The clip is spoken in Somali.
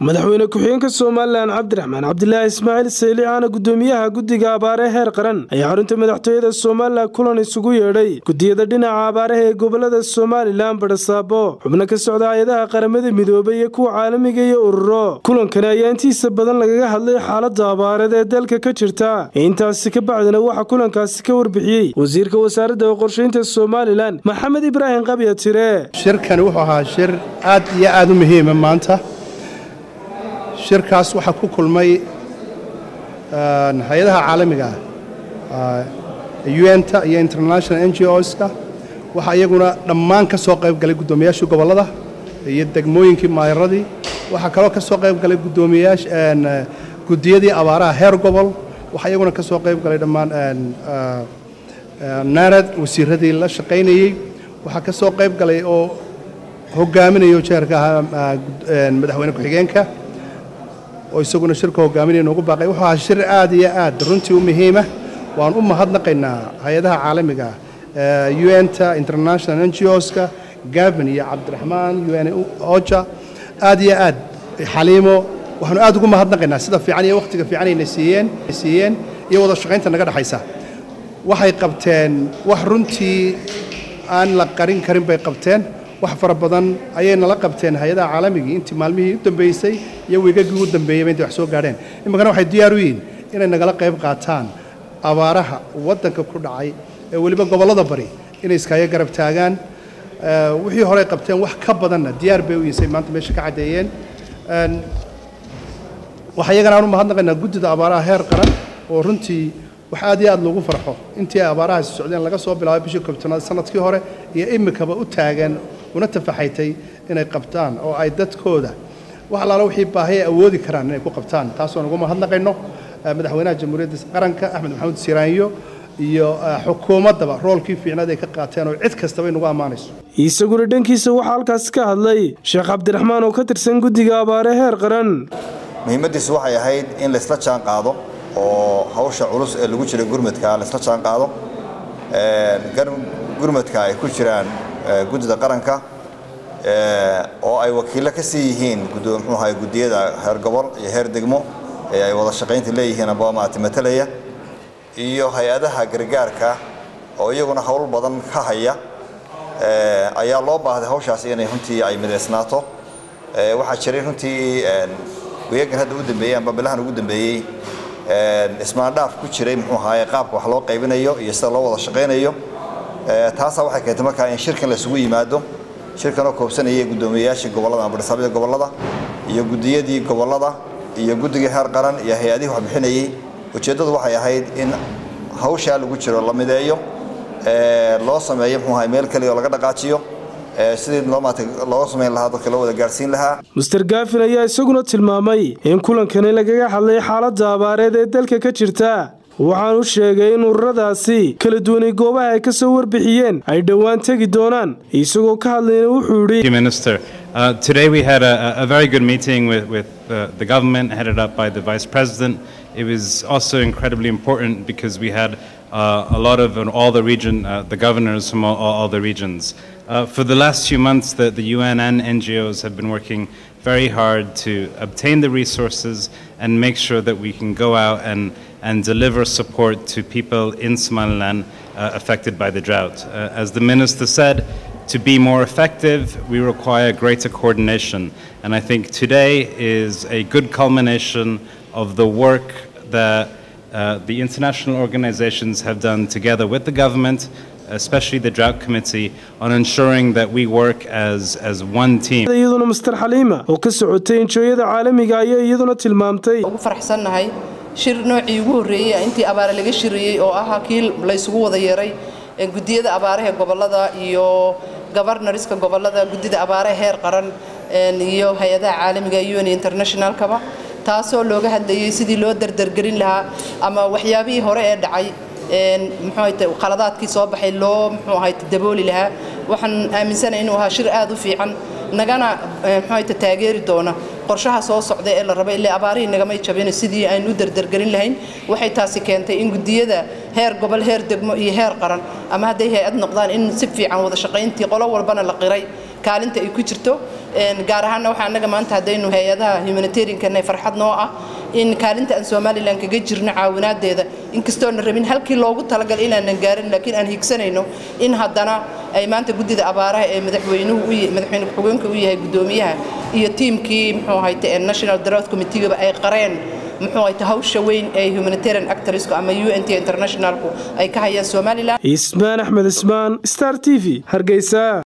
madaxweyne ku-xigeenka somalilan cabdiraxmaan cabdilaahi ismaaciil sayli aana gudoomiyaha guddiga abaare heer qaran ayaa xarunta madaxtooyada somalilan kulan isugu yeedhay gudiyada dhinaca abaaraha ee gobolada somalilan badhasaabo xubno ka socda hay-adaha qaramada midoobay iyo kuwa caalamiga iyo ururo kulankani ayaa intiisa badan lagaga hadlay xaalada abaareed ee dalka ka jirta intaasi ka bacdina waxaa kulankaasi ka warbixiyey wasiirka wasaaradda qorshaynta somalilan maxamed ibraahim qabya tire shirkani wuxuu ahaa shir aad iyo aad u muhiima maanta shirkaas waxaa ku kulmay hay-adaha caalamiga ah un-ta iyo international n g oska waxaa iyaguna dhammaan ka soo qayb galay guddoomiyaashii gobollada iyo degmooyinkii maayaradii waxaa kaloo ka soo qayb galay guddoomiyaasha guddiyadii abaaraha heer gobol waxaa iyaguna ka soo qayb galay dhammaan naarad wasiiradii la shaqaynayey waxaa ka soo qayb galay oo hogaaminayo jeerka ahaa madaxweyne ku-xigeenka oo isaguna shirka hogaaminaya noogu baaqay wuxuu ahaa shir aad iyo aad runtii u muhiima waan u mahadnaqaynaa hay-adaha caalamiga un-ta international n g oska gavin iyo cabdiraxmaan un oja aad iyo aad xaliimo waxaanu aad ugu mahadnaqaynaa sida fiican iyo wakhtiga fiican ayna siiyeen siiyeen iyo wada shaqaynta naga dhexaysa waxay qabteen wax runtii aan la qarin karin bay qabteen wax fara badan ayay nala qabteen hay-adaha caalamigii intii maalmihii u dambeysay iyo wiigagii ugu dambeeyeyba intay wax soo gaadheen iminkana waxay diyaar u yihiin inay nagala qayb qaataan abaaraha waddanka ku dhacay ee weliba gobollada bari inay iskaayo garab taagaan wixii horey qabteen wax ka badanna diyaar bay u yihisay maanta meesha ka caddeeyeen waxaa iyagana aan u mahadnaqaynaa guddida abaaraha heer qaran oo runtii wax aad iyo aad loogu farxo intii ay abaarahaasi socdeen laga soo bilaabay bishii kobtanaad sanadkii hore iyo imikaba u taagan una tafaxaytay inay qabtaan oo ay dadkooda wax allaala wixii baahi ay awoodi karaan inay ku qabtaan taasoon ugu mahadnaqayno madaxweynaha jamhuuriyadda qaranka axmed maxamuud siraanyo iyo xukuumaddaba roolkii fiicnaad ay ka qaateen oo cid kastaba inugu ammaanayso isaguna dhankiisa waxaa halkaasi ka hadlay sheekh cabdiraxmaan oo ka tirsan guddiga abaare heer qaran muhiimaddiisu waxay ahayd in laysla jaan qaado oo hawsha culus ee lagu jira gurmadka laysla jaan qaado gurmadka ay ku jiraan guddida qaranka oo ay wakiillo ka sii yihiin mxuu ahay guddiyada heer gobol iyo heer degmo ee ay wada shaqaynta leeyihiin amba maarata matalaya iyo hay-adaha gargaarka oo iyaguna howl badan ka haya ayaa loo baahday hawshaas inay runtii ay midaysnaato waxaa jiray runtii weyagan hadda u dambeeyey amba bilahan ugu dambeeyey ismaandhaaf ku jiray muxuu ahaye qaabka wax loo qaybinayo iyo sida loo wada shaqaynayo taasaa waxay keentay markaa in shirkan laysugu yimaado shirkan oo koobsanayay guddoomiyeyaashii gobollada ama badhisaabada gobollada iyo guddiyadii gobollada iyo guddigii heer qaran iyo hay-adihii wax bixinayey ujeeddadu waxay ahayd in hawshaa lagu jiro la mideeyo loo sameeyo muxuu ahay meel kaliya oo laga dhaqaajiyo sidii looga samayn lahaa dadka loo wada gaarsiin lahaa master gaafin ayaa isaguna tilmaamay in kulankani lagaga hadlay xaaladda abaareed ee dalka ka jirta waxaanu sheegay in ururadaasi kala duwanay goobaha ay ka soo warbixiyeen ay dhowaan tegi doonaan isagoo ka hadlayna wuxuu yidhi Uh, today we had a, a, very good meeting with, with uh, the government headed up by the Vice President. It was also incredibly important because we had uh, a lot of all the region, the governors from all, all the regions. for the last few months, the, the UN and NGOs have been working very hard to obtain the resources and make sure that we can go out and, and deliver support to people in Somaliland affected by the drought. as the minister said, to be more effective, we require greater coordination. And I think today is a good culmination of the work that uh, the international organizations have done together with the government, especially the Drought Committee, on ensuring that we work as, as one team. iyaduna master xaliima oo ka socotay injooyada caalamiga ayaa iyaduna tilmaamtay ugu faraxsannahay shir noocii ugu horreeyey intii abaare laga shiriyey oo ahaa kii laysugu wada yeeray guddiyada abaaraha gobollada iyo gobarnariska gobollada guddida abaaraha heer qaran iyo hay-adaha caalamiga un internationalkaba taasoo looga hadlayey sidii loo dardargelin lahaa ama waxyaabihii hore ee dhacay muxuuahayte qaladaadkii soo baxay loo muxuu ahayte dabooli lahaa waxaan aaminsanahay inuu ahaa shir aad u fiican nagana muxuuahayte taageeri doona qorshaha soo socda ee la rabay ilaa abaarihii nagamay jabin sidii aynu u dardargelin lahayn waxay taasi keentay in guddiyada heer gobol heer degmo iyo heer qaran ama hadday hay-ad noqdaan in si fiican wada shaqayntii qolo walbana la qiray kaalinta ay ku jirto gaar ahaanna waxaa annaga maanta haddaynu hay-adaha humanitariankan farxad noo ah in kaalinta aan somalilan kaga jirno caawinaadeeda inkastoona rabin halkii loogu talagalay inaanan gaarin laakiin aan higsanayno in haddana ay maanta guddida abaaraha ee madaxweynuhu madaxweyne ku-xigeenka u yahay guddoomiyaha iyo tiimkii muxuu ahayte national drought committeegaba ay qareen muxuu ahayte hawsha weyn ee humanitarian actorsku ama u n t internationalku ay ka hayaan somalilan ismaan axmed ismaan star t v hargeysa